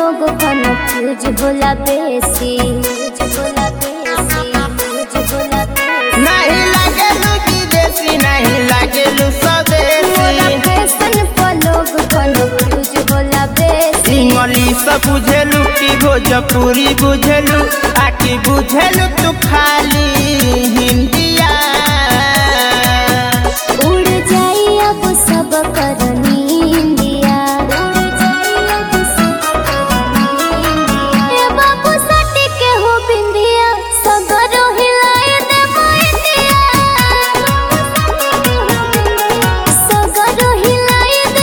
लोग कन्फ्यूज होला बेसी होला बेसी होला बेसी नहीं लागेलू विदेशी नहीं लागेलू स्वदेशी फैशन पर लोग कन्फ्यूज होला बेसी इंग्लिश बुझेलू की भोजपुरी बुझेलू आकी बुझेलू तू खाली हिंदिया उड़ जाई अब सब करनी इंडिया ए बाबू सटी के हो बिंदिया सगरो हिलाए दे इंडिया सगरो हिलाए दे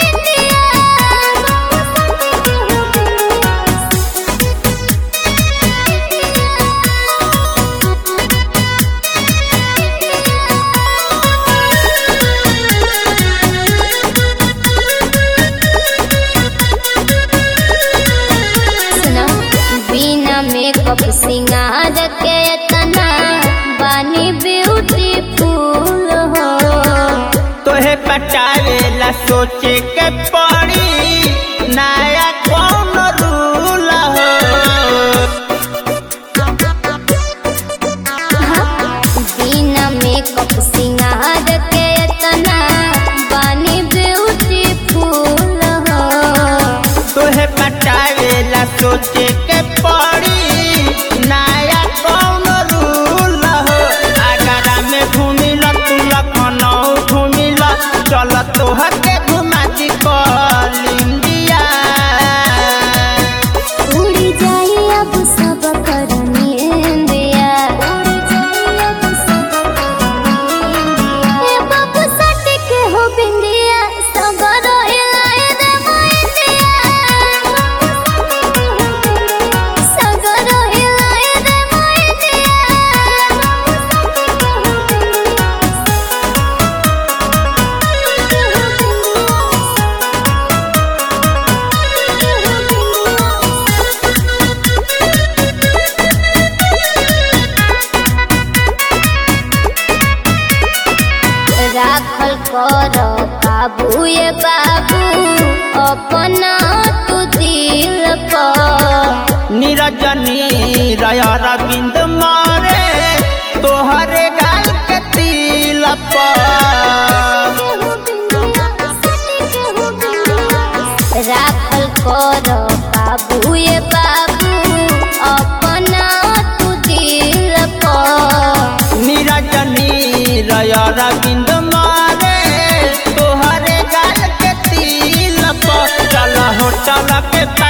सुना बिना मेकअप सिंगार के तना बानी ब्यूटीफुल हो तोहे पटावेला सोचे के पड़ी नया कौन रूल हो बिना मेकअप सिंगार के तना बानी ब्यूटीफुल हो तोहे पटावेला सोचे के पड़ी नया कौन रूल हो आगरा में घूमिल तू लखनऊ घूमिल चल तोहर के घुमा दी कल इंडिया उड़ी जाई अब सब करनी इंडिया ए बाबू सट के हो बिंदिया सगरो हिलाए दे इंडिया सगरो हिलाए दे राखल कर काबू ये बाबू अपना तू दिल पर निरजनी रय रविंद मारे तोहरे गाल के तिल पर राखल कर काबू ये बाबू अपना तू दिल पर निरजनी रय रविंद मारे तोहरे गाल के तिल पर चल हो चल के